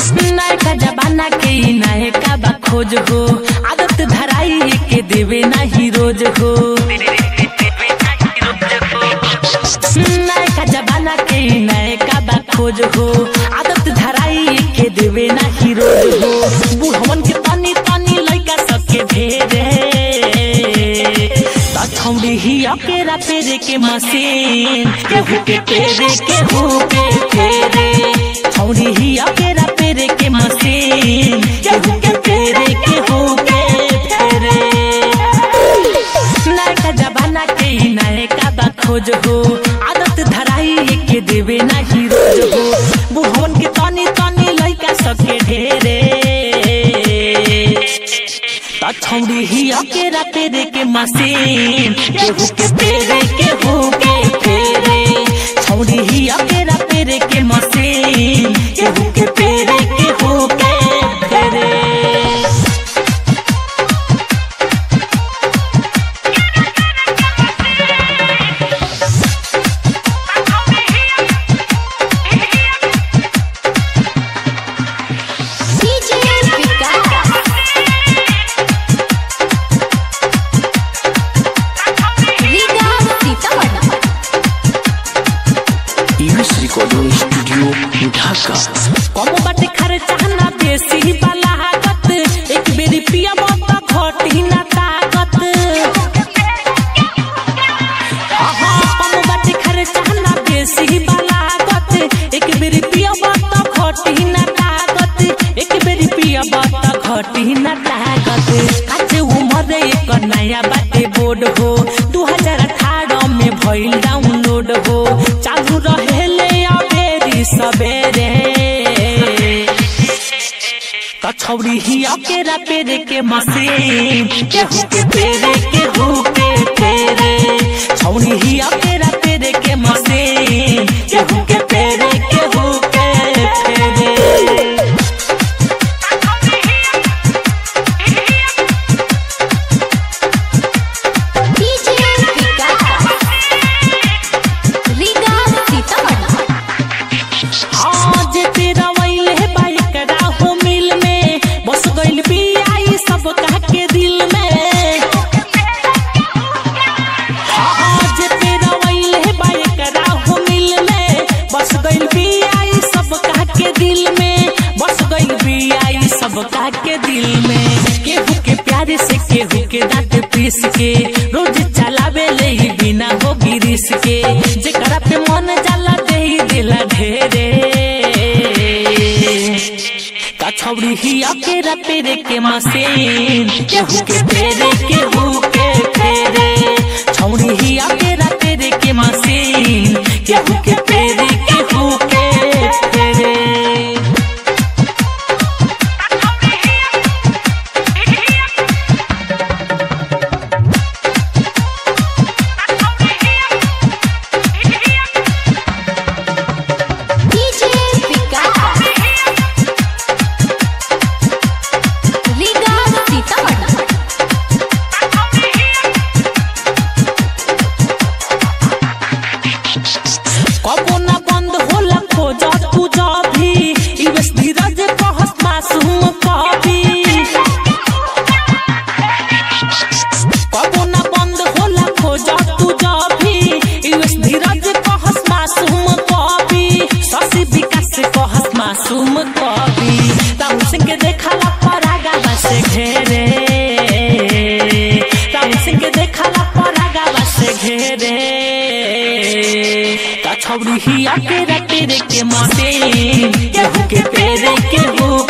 नयका जमाना के ई नयका बा खोज हो आदत धराई के देवे नाही रोज हो नयका जमाना के ई नयका बा खोज हो आदत धराई के देवे नाही रोज हो बुढ़वन के तनी तनी लइका सबके भेरे छौड़ी ही अकेरा पेरे के मशीन केहू के पेरे केहू के फेरे छौड़ी ही अकेरा पेरे के मशीन केहू के पेरे केहू के फेरे नयका जमाना के ही नयका बा खोज हो आदत धराई के देवे नाही रोज हो बुढ़वन के तनी तनी लइका सबके ढेरे छौड़ी ही अकेरा पेरे के मशीन केहू के पेरे केहू के फेरे छौड़ी ही अकेरा पेरे के मशीन केहू के पेरे केहू के फेरे DJ Vikas. Liga Sitamarhi. US recording studio Dhaka कम बाटे खर्चा ना बेसी वाला लागत एक बेरी पिया मत घटी ना ताकत आहा, कम बाटे खर्चा ना बेसी वाला लागत एक बेरी पिया मत घटी ना ताकत एक बेरी पिया मत घटी ना ताकत काचे उमर एक नया बाटे बोर्ड हो 2018 में भइल डाउनलोड हो चालू रहेले अबेरी सबेरे कछौड़ी ही अकेरा पेरे के मशीन केहू के पेरे केहू के पेरे छौड़ी ही अकेरा पेरे के मशीन केहू के पेरे केहू के पेरे DJ Vikas. Liga Sitamarhi. आज तेरा वैले बाइक राहो मिल में बस गइल बियाई सब कह के दिल में आज तेरा वैले बाइक राहो मिल में बस गइल बियाई सब कह के दिल में बस गइल बियाई सब कह के दिल में केहू के प्यारे से केहू के दांत पीस के रोज चलावे ले ही बिना हो गिरिस के जेकरा पे मन जाला दे ही दिला ढेरे कछौड़ी ही अकेरा पेरे के मशीन केहू के पेरे केहू के पेरे छौड़ी ही अकेरा पेरे के मशीन केहू के पेरे केहू के पेरे DJ Vikas. Liga Sitamarhi. कबो ना बंद होला खोज तू भी इवेस धीरज कहत मासूम कभी कबो ना बंद होला खोज तू भी इवेस धीरज कहत मासूम कभी शशि विकास कहत मासूम कभी राम सिंह के देखला परागा बस घेरे राम सिंह के देखला परागा बस घेरे छौड़ी ही अकेरा तेरे के मशीन केहू के पेरे केहू